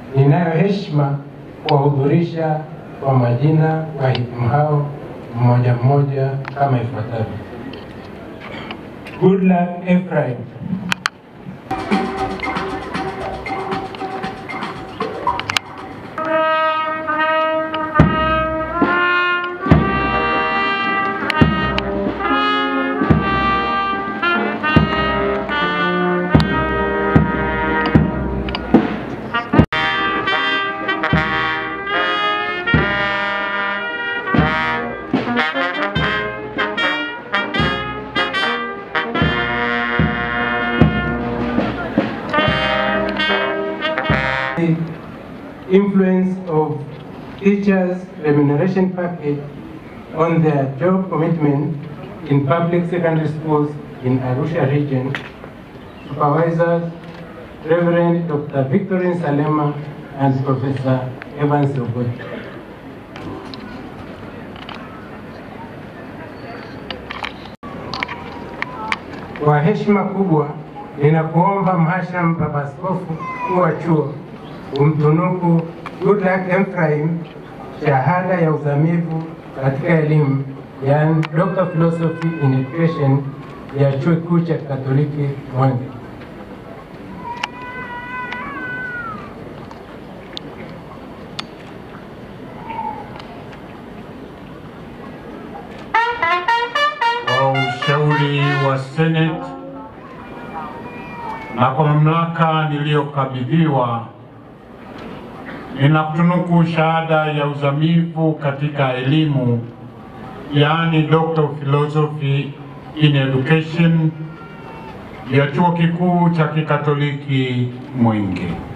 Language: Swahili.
ninayo heshima kuwahudhurisha kwa majina wahitimu hao mmoja mmoja kama ifuatavyo. Goodluck Ephraim. The influence of teachers' remuneration package on their job commitment in public secondary schools in Arusha region. Supervisors, Reverend Dr. Victorine Salema and Professor Evans Ogochi. Kwa heshima kubwa ninakuomba Mhashamu Baba Askofu mkuu wa chuo umtunuku Goodluck Ephraim shahada ya uzamivu katika elimu, yani Doctor of Philosophy in Education ya chuo kikuu cha Katoliki Mwenge. kwa ushauri wa Senate na kwa mamlaka niliyokabidhiwa, ninakutunuku shahada ya uzamivu katika elimu, yaani Doctor of Philosophy in Education ya chuo kikuu cha Kikatoliki Mwenge.